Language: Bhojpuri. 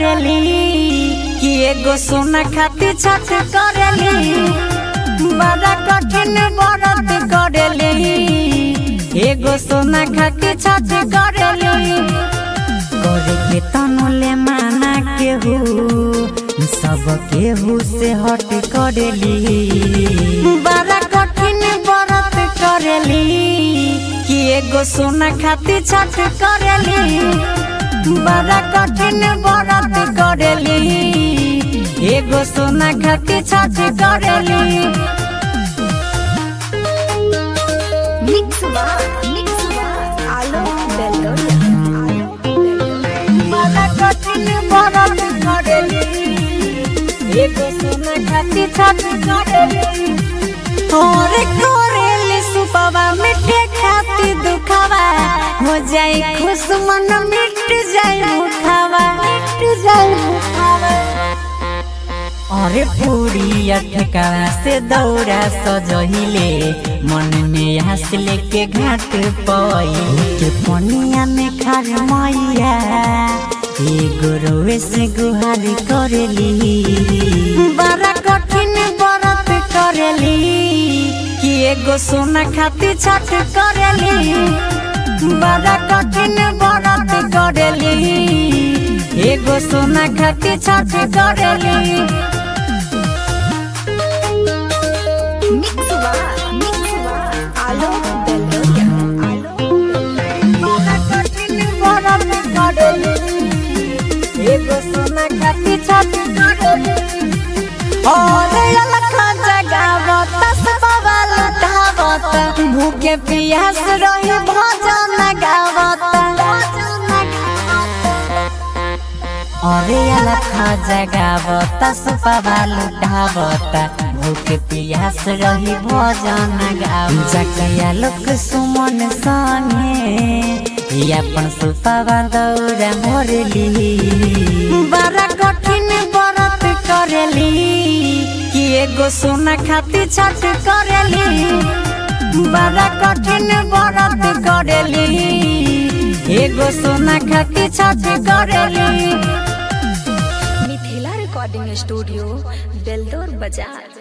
करेली कि एगो सोना खातिर छठ करेली बड़ा कठिन व्रत करेली एगो सोना खातिर छठ करेली करे के तनुले माना केहू सब केहू से हट करेली बड़ा कठिन व्रत करेली कि एगो सोना खातिर छठ करेली बड़ा कठिन व्रत करेली एगो सोना खातिर छठ करेली Mix Bar, Mix Bar, Alo Belloria, Alo बड़ा कठिन व्रत करेली एगो सोना खातिर छठ करेली और करेली सुपवा मिठे खातिर दुखावा हो जाए खुश मन मिट जाए मुखावा मिट जाए मुखावा अरे पूरी अटकावा से दौड़ा सजहिले मन में हंस लेके घाट पई के पनिया में खार मैया एगो रोवे से गुहार करेली बड़ा कठिन व्रत करेली कि एगो सोना खातिर छठ करेली बड़ा कठिन व्रत करेली एगो सोना खातिर छठ करेली Mix Bar, Mix Bar, Alo Belloria, Alo बड़ा कठिन व्रत करेली एगो सोना खातिर छठ करेली और अलख जगावत सबवा लुटावत भूखे पियास रही भजन गावत अरे अलख जगावत सबवा लुटावत भूखे पियास रही भजन गावत जकिया लोक सुमन संगे अपन सुपवा दौड़ा मोरली बड़ा कठिन व्रत करेली कि एगो सोना खातिर छठ करेली बड़ा कठिन व्रत करेली एगो सोना खातिर छठ करेली मिथिला रिकॉर्डिंग स्टूडियो बेलदौर बाजार